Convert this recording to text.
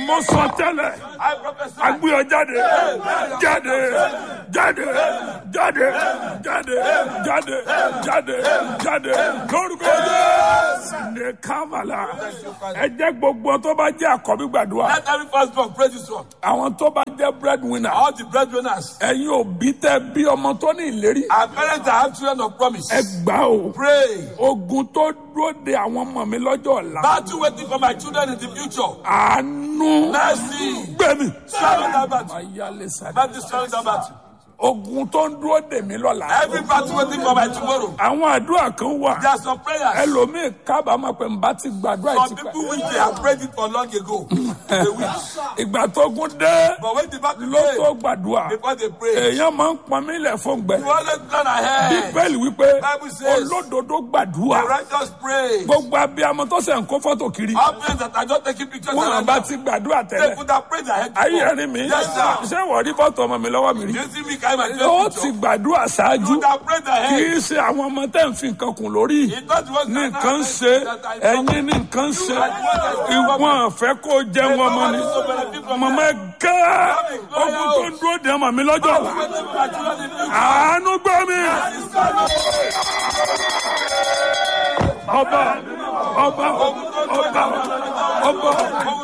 mo sọ tẹ́lẹ̀ I prophesy. agbéyọ jáde jáde jáde jáde jáde jáde jáde jáde lórúkọ jésù ní kámàlà ẹ jẹ́ gbogbo tó bá jẹ́ àkọ́bí gbàdúrà Let every firstborn pray this one. àwọn tó bá jẹ́ breadwinner All the breadwinners. ẹ̀yin òbí tẹ́ bí ọmọ tó ní ìlérí Our parents that have children of promise. ẹ gbà ó Pray. ogun tó dúró de àwọn ọmọ mi lọ́jọ́ ọ̀la Battle waiting for my children in the future. àánú Mercy. gbẹ̀mí. Swallow that battle. ayálé sáré. Mercy swallow that battle. ogun tó ń dúró dè mí lọ́la. Every battle waiting for my tomorrow. àwọn àdúrà kan wà There are some prayers. ẹlòmíì kábàámọ̀ pé n bá ti gbàdúrà Some yìí ti people pẹ́. wish they have prayed it for long ago. They wish. ìgbà tó gún dé But when the battle ló tó came, gbàdúrà before they pray, èèyàn máa ń pọn mí lẹ̀ fún gbẹ. you always plan ahead. bíbélì wípé Bible says- olódodo The gbàdúrà righteous pray. gbogbo abiyamọ tó sẹ̀ ń kó fọ́tò kiri All prayers that are just taking pictures wọn around bá now, ti gbàdúrà they tẹ́lẹ̀ could have prayed ahead. ayé before. ẹ̀rín mi Yes, sir. ṣé wọ́n rí fọ́tò ọmọ mi lọ́wọ́ mi rí You see me carry my ó children ti picture. gbàdúrà ṣáájú You would have prayed kì ahead. í ṣe àwọn ọmọ tẹ́ ń fi nǹkan kùn lórí. It's not the ones ní that nǹkan are ṣe that are ẹ̀yin ní nǹkan ṣe ìwọ̀n fẹ́ kó jẹ́ wọn mọ́ ni mọ̀mọ́ ẹ gẹ́ ogun tó ń dúró dè ọmọ mi lọ́jọ́ ọ̀la waiting for my children in the future. àánú gbọ́ mi ọba ọba ọba ọba.